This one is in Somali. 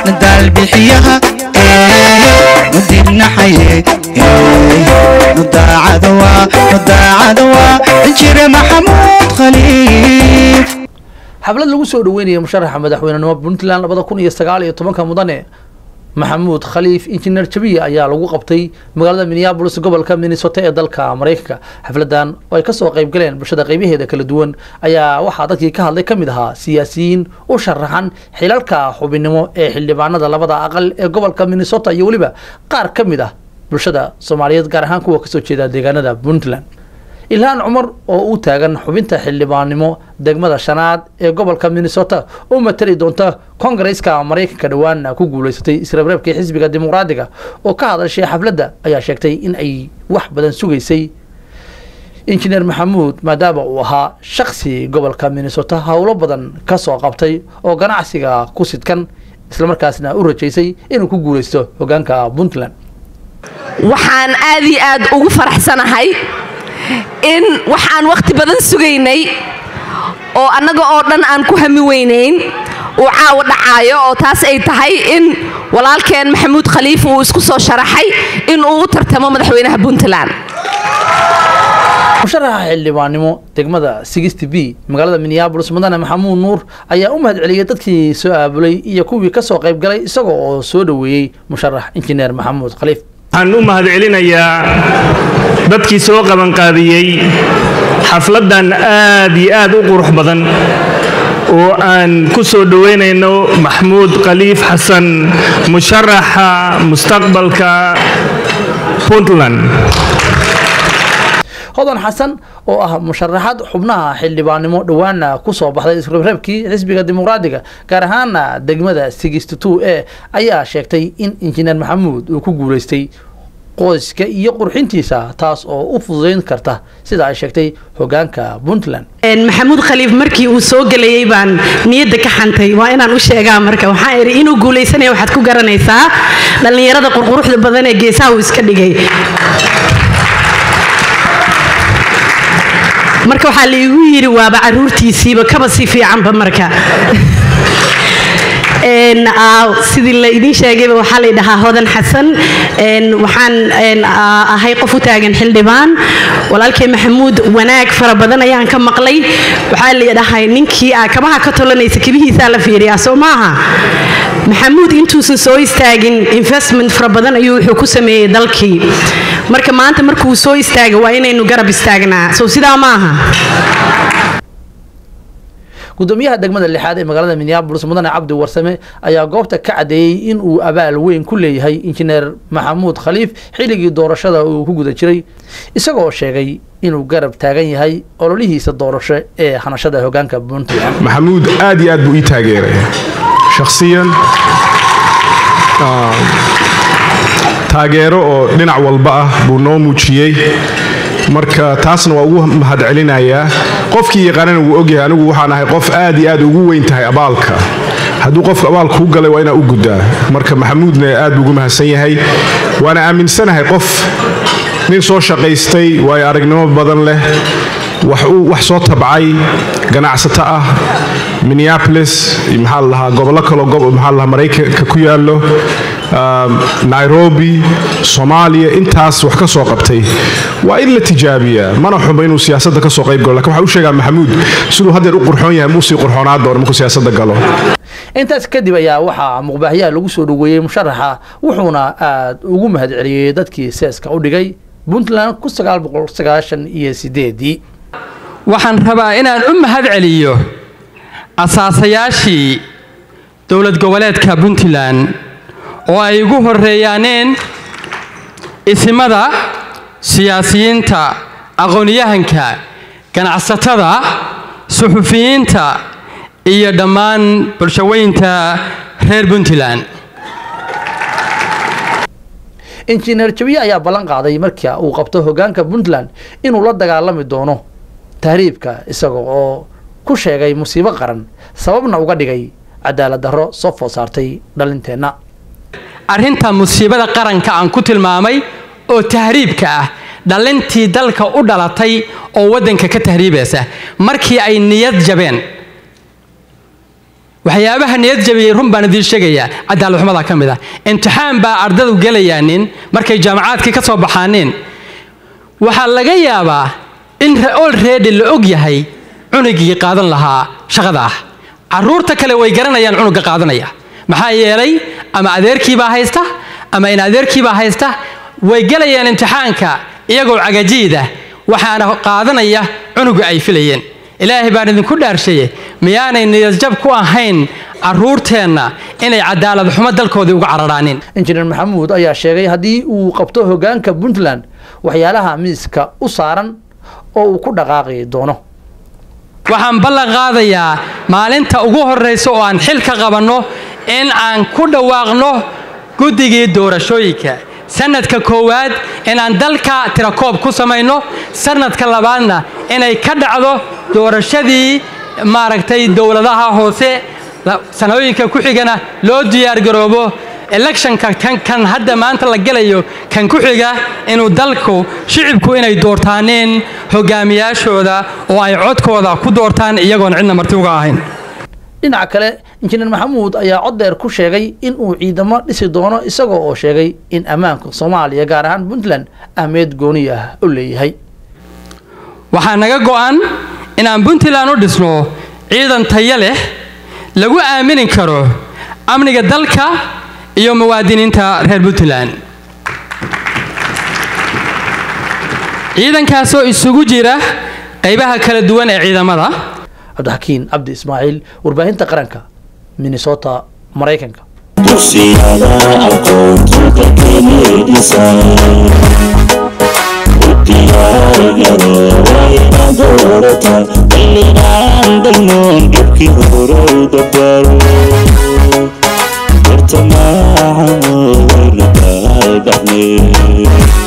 daalbixiyaha mudirnaxaye mudaacadawa mudaacadawa injire maxamuud khaliif xaflad lagu soo dhaweynaya musharaxa madaxweynenimo puntland labada kun iyo sagaal iyo tobanka mudane maxamuud khaliif injineer jabiya ayaa lagu qabtay magaalada minneabolis gobolka minnesota ee dalka maraykanka xafladan oo ay kasoo qayb galeen bulshada qaybaheeda kala duwan ayaa waxaa dadkii ka hadlay ka mid ahaa siyaasiyiin u sharaxan xilalka xubinnimo ee xildhibaanada labada aqal ee gobolka minnesota iyo weliba qaar ka mid ah bulshada soomaaliyeed gaar ahaan kuwa kasoo jeeda deegaanada puntland ilhaan cumar oo u taagan xubinta xildhibaannimo degmada shanaad ee gobolka minnesota oo matali doonta kongareska maraykanka dhowaana ku guuleysatay isreebreebkii xisbiga dimuqraadiga oo ka hadashay xafladda ayaa sheegtay in ay wax badan sugaysay injineer maxamuud maadaama uu ahaa shaksi gobolka minnesota howlo badan ka soo qabtay oo ganacsiga ku sidkan islamarkaasna u rajaysay inuu ku guuleysto hogaanka puntland waxaan aad iyo aad ugu faraxsanahay in waxaan wakhti badan sugaynay oo annaga oo dhan aan ku hami weynayn uu caawa dhacaayo oo taas ay tahay in walaalkeen maxamuud khaliif uu isku soo sharaxay in uu u tartamo madaxweynaha puntland musharaxa xildhibaannimo degmada sixty b magaalada minneabolis mudane maxamuud nuur ayaa u mahadceliyey dadkii soo aabulay iyo kuwii ka soo qayb galay isagoo oo soo dhoweeyey musharax injineer maxamuud khaliif waxaan u mahadcelinayaa dadkii soo qabanqaabiyey xafladdan aad iyo aad u qurux badan oo aan ku soo dhoweynayno maxmuud khaliif xasan musharaxa mustaqbalka puntland hodan xasan oo ah musharaxad xubnaha xildhibaannimo dhowaana ku soo baxday isreebreebkii xisbiga dimuqraadiga gaar ahaana degmada sixty two e ayaa sheegtay in injineer maxamuud uu ku guuleystay qoyska iyo qurxintiisa taas oo u fududayn karta sida ay sheegtay hogaanka puntland maxamuud khaliif markii uu soo gelayay baan niyadda ka xantay waa inaan u sheegaa marka waxaan idhi inuu guulaysanaya waxaad ku garanaysaa dhallinyarada qurquruxda badan ee geesaha uu iska dhigay marka waxaa laigu yidhi waaba caruurtiisiiba kaba si fiicanba marka sidii la idiin sheegayba waxaa la dhahaa hodan xasan waxaan ahay qof u taagan xildhibaan walaalkay maxamuud wanaag fara badan ayaan ka maqlay waxaa la dhahay ninkii aa kabaha ka tolanaysa kabihiisaa la fiiriyaa soo maaha maxamuud intuusan soo istaagin investment fara badan ayuu wuxuu ku sameeyey dalkii marka maanta markuu soo istaaga waa inaynu garab istaagnaa sow sidaa maaha gudoomiyaha degmada lixaad ee magaalada minneabolis mudane cabdi warsame ayaa goobta ka cadeeyey in uu abaal weyn ku leeyahay injineer maxamuud khaliif xilligii doorashada uu ku guda jiray isagoo sheegay inuu garab taagan yahay ololihiisa doorasho ee hanashada hogaanka puntland maxamuud aad iyo aad buu ii taageeray shakhsiyan taageero oo dhinac walba ah buu noo muujiyey marka taasna waa ugu mahadcelinayaa qofkii yaqaanana wuu ogyahay anigu waxaan ahay qof aad iyo aad ugu weyn tahay abaalka hadduu qofka abaal kuu galay waa inaa u guddaa marka maxamuudna aad buu ugu mahadsan yahay waana aaminsanahay qof nin soo shaqaystay waayo aragnimo badan leh wax soo tabcay ganacsato ah minneapolis maxaa la dhahaa gobollo kaloo maxaa la dhahaa maraykanka ku yaallo nairobi soomaaliya intaas wax ka soo qabtay waa in la tijaabiyaa mana xumo inuu siyaasadda ka soo qayb galo lakin waxaa u sheegaa maxamuud siduu haddeer u qurxoon yahay muusii qurxoonaa doono markuu siyaasadda galo intaas kadib ayaa waxaa muqbaahyaha lagu soo dhoweeyey musharaxa wuxuuna aad ugu mahadceliyey dadkii seeska u dhigay puntland ku sagaal boqol sagaashan iyo sideedii waxaan rabaa inaan u mahad celiyo asaasayaashii dowlad goboleedka puntland oo ay ugu horreeyaaneen isimada siyaasiyiinta aqoonyahanka ganacsatada suxufiyiinta iyo dhammaan bulshaweynta reer puntland injineer jabiye ayaa ballan qaaday marka uu qabto hogaanka puntland inuu la dagaalami doono tahriibka isaga oo ku sheegay musiibo qaran sababna uga dhigay cadaalad darro soo food saartay dhalinteenna arrinta musiibada qaranka aan ku tilmaamay oo tahriibka ah dhalintii dalka u dhalatay oo waddanka ka tahriibaysa markii ay niyad jabeen waxyaabaha niyad jabiyey run baan idiin sheegayaa cadaaladxumada ka mid ah imtixaan baa ardadu gelayaanin markay jaamacaadkii ka soo baxaaneen waxaa laga yaabaa in olready la og yahay cunugii qaadan lahaa shaqada ah caruurta kale way garanayaan cunuga qaadanaya maxaa yeelay ama adeerkiibaa haysta ama in adeerkiibaa haysta way gelayaan imtixaanka iyagoo cagajiida waxaana qaadanaya cunuga ay filayeen ilaahay baan idinku dhaarshaye miyaanay niyadjab ku ahayn caruurteenna inay cadaalad xumo dalkoodii uga cararaanin injineer maxamuud ayaa sheegay haddii uu qabto hoggaanka puntland waxyaalaha miiska u saaran oo uu ku dhaqaaqi doono waxaan ballan qaadayaa maalinta ugu horraysa oo aan xilka qabanno in aan ku dhawaaqno guddigii doorashooyinka sanadka koowaad inaan dalka tirakoob ku samayno sanadka labaadna inay ka dhacdo doorashadii maaragtay dowladaha hoose sanooyinka ku xigana loo diyaargaroobo electionka kan kan hadda maanta la gelayo kan ku xiga inuu dalku shicibku inay doortaaneen hogaamiyaashooda oo ay codkooda ku doortaan iyagoon cidna marti uga ahayn dhinaca kale injineer maxamuud ayaa cod dheer ku sheegay in uu ciidamo dhisi doono isagoo oo sheegay in ammaanka soomaaliya gaar ahaan puntland ahmeed gooni ah u leeyahay waxaa naga go'an inaan puntland u dhisno ciidan tayo leh lagu aamini karo amniga dalka iyo muwaadiniinta reer puntland ciidankaasoo isugu jira qaybaha kala duwan ee ciidamada cabdixakiin cabdi ismaaciil warbaahinta qaranka minnesota maraykanka dugsiyada aqoontu dalkeeniidhisan u diyaargaroobayna doorata xilligaan dagnoon dhibkii horow dabaro bartamaaca wayna daaldhacne